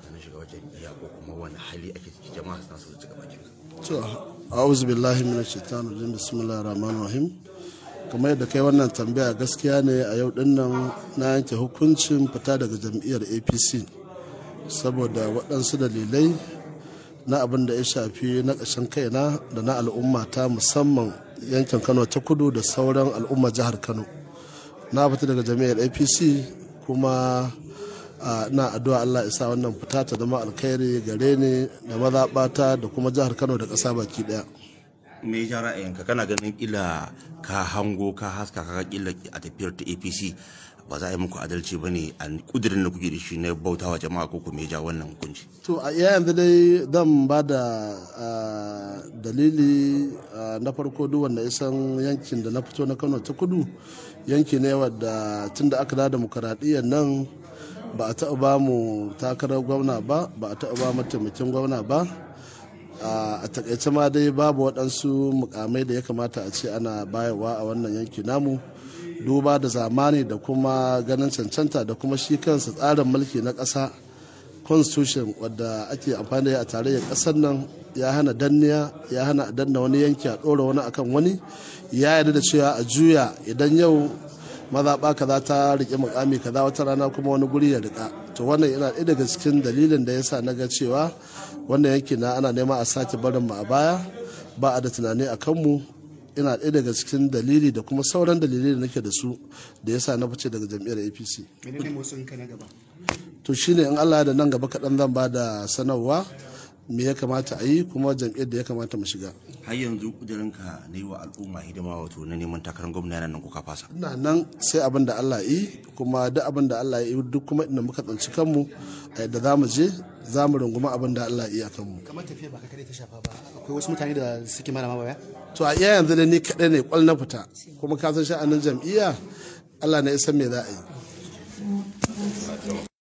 na shiga wajen iya ko kuma wani hali ake ciki jama'a suna so su ci gaba to a'udhu billahi minash shaitanir rajim bismillahir rahmanir rahim kamar yadda kai wannan tambaya gaskiya ne a yau din nan na yanke hukuncin fita daga jam'iyyar apc saboda waɗansu dalilai na abin da ya shafi na ƙashin kaina da na al'umma ta musamman yankin kano ta kudu da sauran al'umma jihar kano na fita daga jami'ar apc kuma na addu'a allah isa wannan fita ta zama alkhairi gare ni da mazaɓata da kuma jihar kano da ƙasa baki ɗaya me ya ra'ayinka kana ganin kila ka hango ka haska ka kila a tafiyar ta apc ba za a yi muku adalci ba ne a kudirin da kuke da shi na bautawa jama'a ko kuma ya ja wannan hukunci to a iya yanzu dai zan ba da dalili na farko duk wanda ya san yankin da na fito na kano ta kudu yanki ne wadda tun da aka da demokaradiyyar nan ba a taɓa ba mu takarar gwamna ba ba a taɓa ba mataimakin gwamna ba a takaice ma dai babu waɗansu mukamai da ya kamata a ce ana bayarwa a wannan yanki namu duba da zamani da kuma ganin cancanta da kuma shi kansa tsarin mulki na ƙasa constitution wadda ake amfani da a tarayyar ƙasar nan ya hana danniya ya hana a danna wani yanki a ɗora wani akan wani ya yarda da cewa a juya idan yau mazaɓa kaza ta riƙe mukami kaza wata rana kuma wani guri ya riƙa to wannan yana ɗaya daga cikin dalilin da ya sa na ga cewa wannan yanki na ana nema a sake barin mu a baya ba a da tunani a kanmu ina ɗaya daga cikin dalili da kuma sauran dalilai da nake da su da yasa na fice daga jam'iyyar apc to shine in allah da nan gaba kaɗan zan ba da sanarwa me ya kamata a yi kuma jam'iyyar da ya kamata mu shiga har yanzu kudirinka na yi wa al'umma hidima wato na neman takarar gwamna nan kuka fasa ina nan sai abin da allah yi kuma duk abin da allah yi duk kuma inda muka tsanci kanmu a yadda za mu je za mu runguma abin da allah yi a kanmu kamar tafiya ba ka ta shafa ba akwai wasu mutane da suke mara ma baya to a iya yanzu da ni kaɗai ne kwal na fita kuma ka san sha'anin jam'iyya allah na isan me za a yi